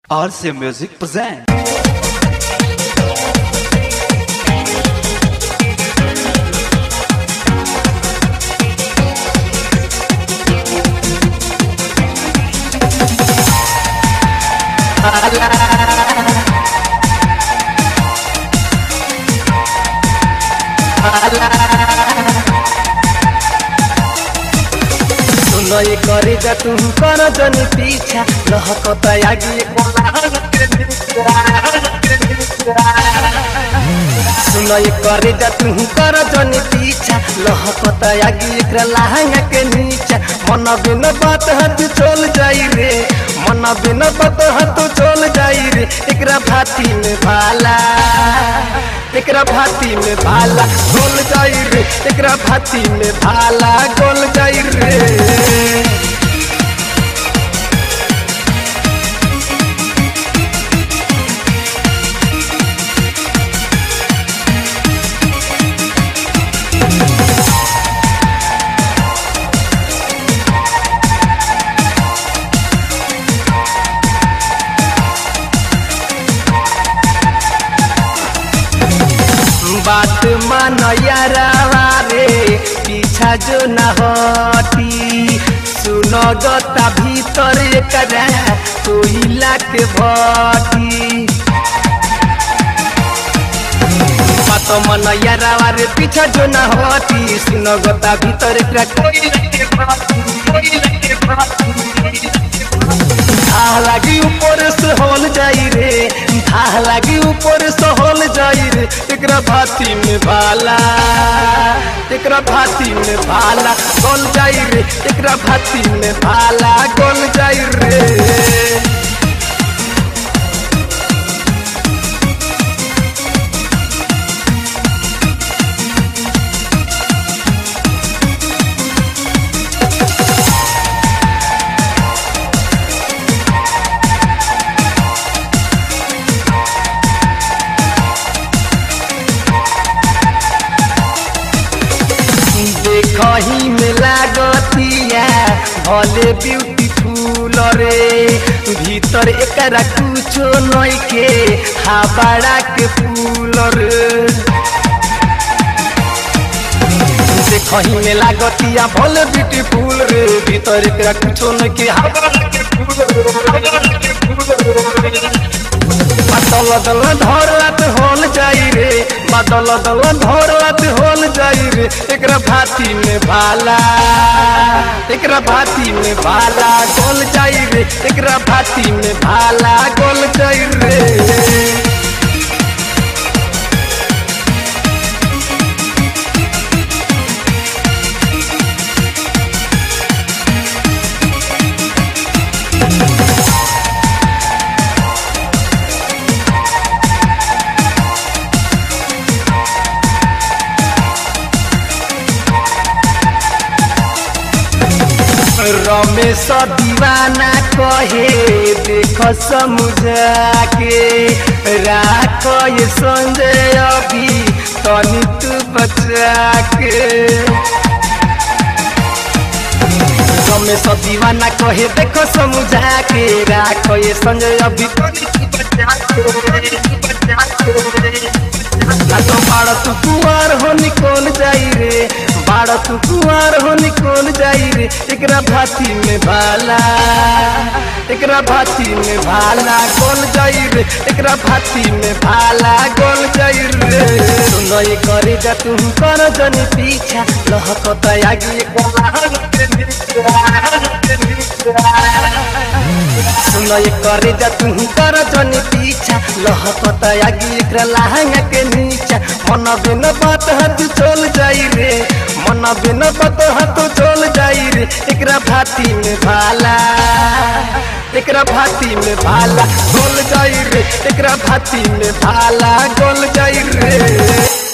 RC Music present. सुनई करे जा तू कर जनी पीछा लहकता आगे सुनई करे जा तू कर जनी पीछा लहकता आगे एकरा लहंगा के नीचा मन बिन बात हाथ चल जाई रे मन बिन बात हाथ चल जाई रे एकरा भाती में भाला एकरा भाती में भाला गोल जाई रे एकरा भाती में भाला गोल जाई रे बात मान यारावा रे पीछा जो न हटी सुन गता भीतर एकरा कोइला के भटी बात मन यारावा रे पीछा जो न हटी सुन गता भीतर एकरा कोइला के भटी कोइला के भटी धाह लागी ऊपर से होल जाई रे धाह लागी ऊपर से होल जाई रे एकरा भाती में भाला एकरा भाती में भाला गोल जाई रे एकरा भाती में भाला गोल जाई रे देखही में लागतिया भले ब्यूटीफुल रे भीतर एकरा कुछो नई के हाबाड़ा के फूल रे देखही में लागतिया भले ब्यूटीफुल रे भीतर एकरा कुछो नई के हाबाड़ा के फूल रे बादल दल धरलात होल जाई रे बादल दल धरलात होल जाई रे एकरा भाती में भाला एकरा भाती में भाला गोल जाई रे एकरा भाती में भाला गोल जाई रे रमेश दीवाना कहे देख समुझा के राख ये संजय अभी तनी तू बचा के रमेश दीवाना कहे देख समुझा के राख ये संजय अभी तनी तू बचा के बचा के ना तो बाड़ तू कुआर हो निकल जाई रे बाड़ तू कुआर हो निकल जाई रे एकरा भाती में भाला एकरा भाती में भाला गोल जाई रे एकरा भाती में भाला गोल जाई रे सुनई करे जा तू कर जनी पीछा लहकता आगे सुनई करे जा तू कर जनी पीछा लहकता आगे एकरा लहंगा के नीचा मन बिन बात हाथ चल जाई रे मन बिन बात हाथ चल जाई रे एकरा भाती में भाला एकरा भाती में भाला गोल जाई रे एकरा भाती में भाला गोल जाई रे